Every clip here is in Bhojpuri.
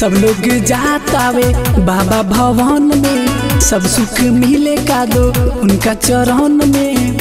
सब लोग जातावे बाबा भवन में सब सुख मिले का दो उनका चरण में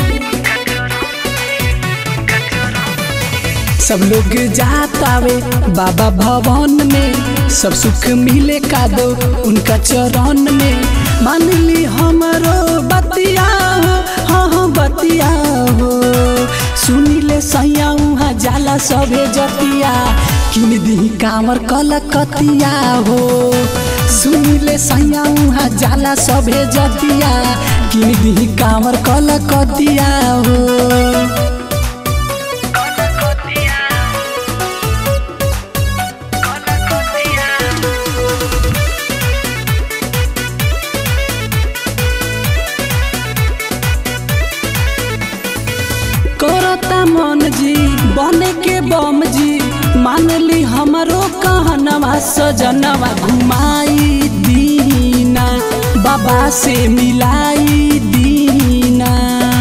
सब लोग जातावे बाबा भवन में सब सुख मिले का दो उनका चरण में मान ली हमारो बतिया हो हाँ हाँ बतिया हो सुनी ले सैया उहाँ जाला सभे जतिया किन दी कांवर कलकतिया हो सुनी ले सैया उहाँ जाला सभे जतिया किन दी कांवर कलकतिया हो करता मन जी बने के बम जी मान ली हमारो कहनवा सजनवा घुमाई दीना बाबा से मिलाई दीना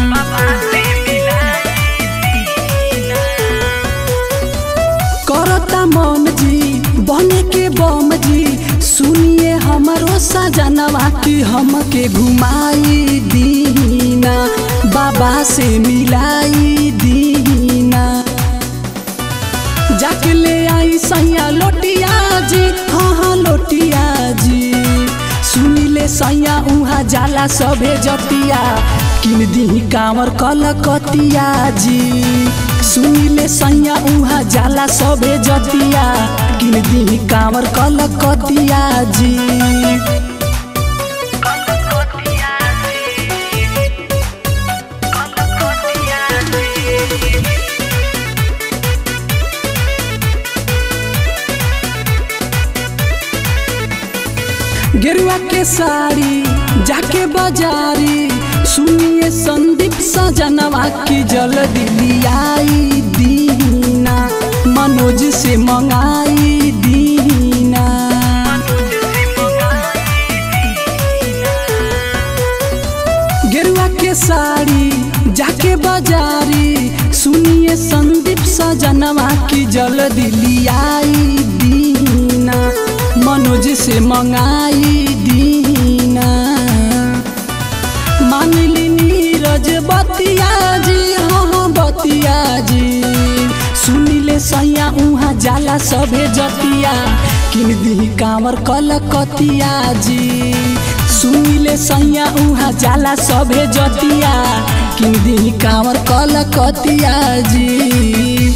करता मन जी बने के बम जी सुनिए हमारो सजनवा की हमके घुमाई दीना बाबा से मिलाई दीना जाके ले आई सैया लोटिया जी हाँ हाँ लोटिया जी सुनी ले सैया उहाँ जाला सभे जतिया किन दी कांवर कलकतिया जी सुनी ले सैया उहाँ जाला सभे जतिया किन दी कांवर कलकतिया जी गेरुआ के साड़ी जाके बाजारी सुनिए संदीप सजनवा की जल्दी लियाई दीना मनोज से मंगाई दीना गेरुआ के साड़ी जाके बाजारी सुनिए संदीप सजनवा की जल्दी लियाई दीना मनोज से मंगाई दीना मान ली नीरज बतिया जी हाँ हाँ बतिया जी सुनी ले सैया उहाँ जाला सभे जतिया किन दी कांवर कलकतिया जी सुनी ले सैया उहाँ जाला सभे जतिया किन दी कांवर कलकतिया जी